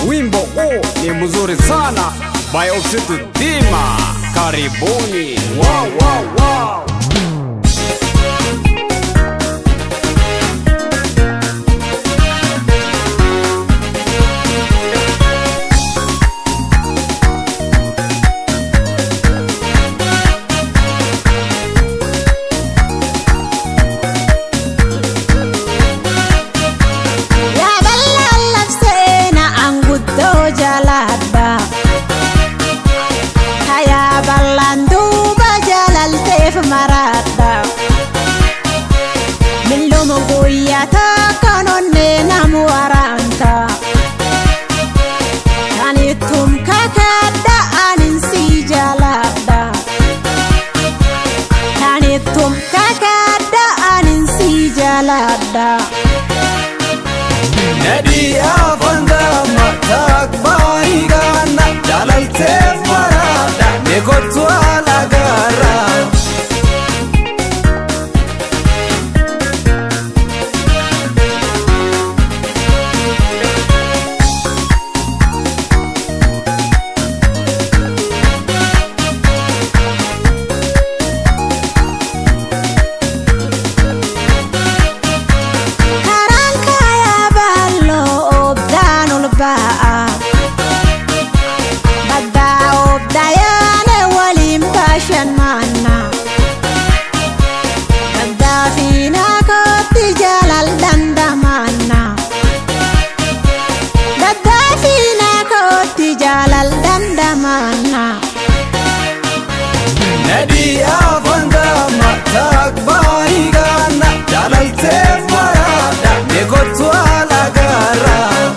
Wimbo huu ni mzuri sana by Oksitu Dima. Karibuni. Wow, wow, wow. Yaa bal'aan labsee na anguddoo jaaladha. Kayaa bal'aan duuba jaalalteef maradha. Milluma guyyaa takkaan onnee namu waraanta. Kan ittum kakadda anin si jaaladha. Kan ittum kakadda anin si jaaladha. Nadii afangama takbaayigana jaalalteef maraadha eegottu alagaara. Karaan kaayaa baalloo oobdaan ol ba'a. Baddaa oobdaa yaane waliin bashannana. Baddaa fi naakootti jaalal dandamanna. Baddaa fi naakootti jaalal dandamanna. Nadii afangama takbaayigana jaalalteef maraadha eegottu alagaara.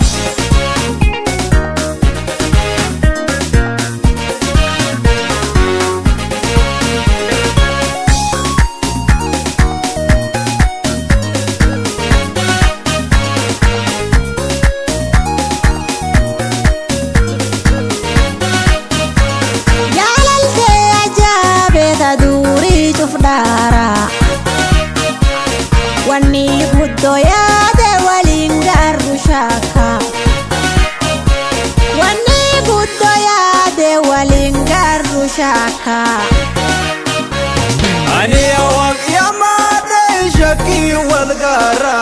Jaalaltee ajaabeeta durii cufdaara. Wanni guddoo yaade waliin gaarru shaaka. Wanni guddoo yaade waliin gaarru shaaka. Ani awwaaq yamaadha shakkii wal gaara.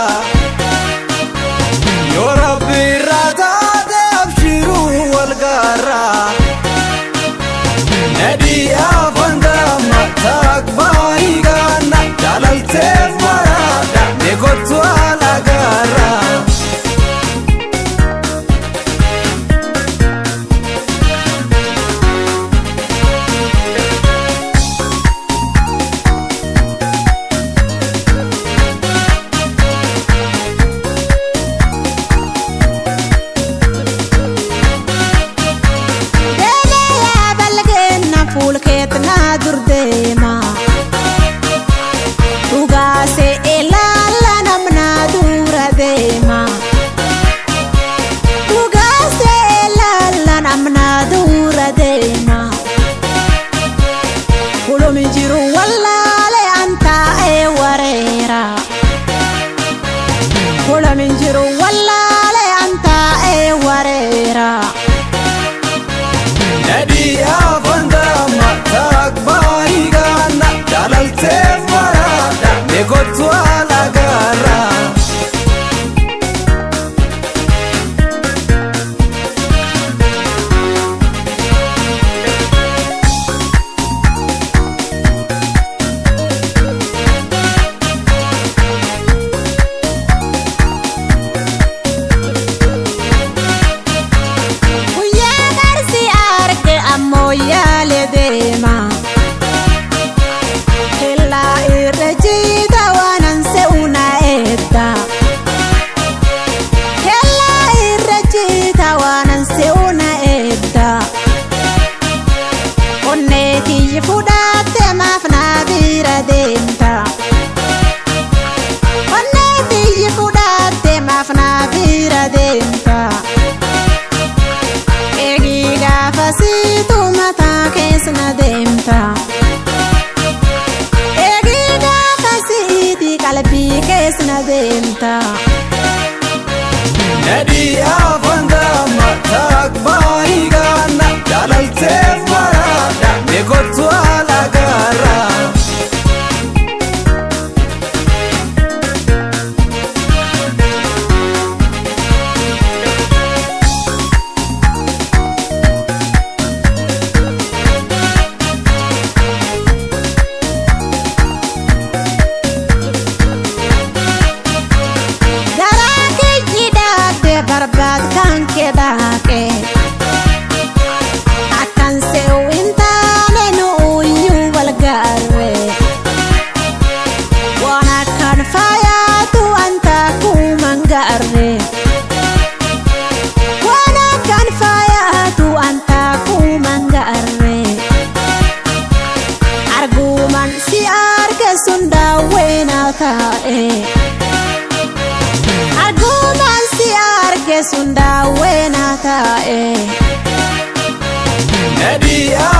Yoo rabbi irraa taate abshiruu wal gaara. Nadii afangama takbaayigana jaalalteef maraadha eegottu alagaara. kan kee daaqe akkan seewwin taane nuuyyuu wal gaarre waan akkan faayaatu wanta kuuman gaarre waan akkan faayaatu wanta kuuman gaarre arguman si arge sun daawweenaa taa'e. Argumaan si arge sun daawweenaa taa'e. Nadii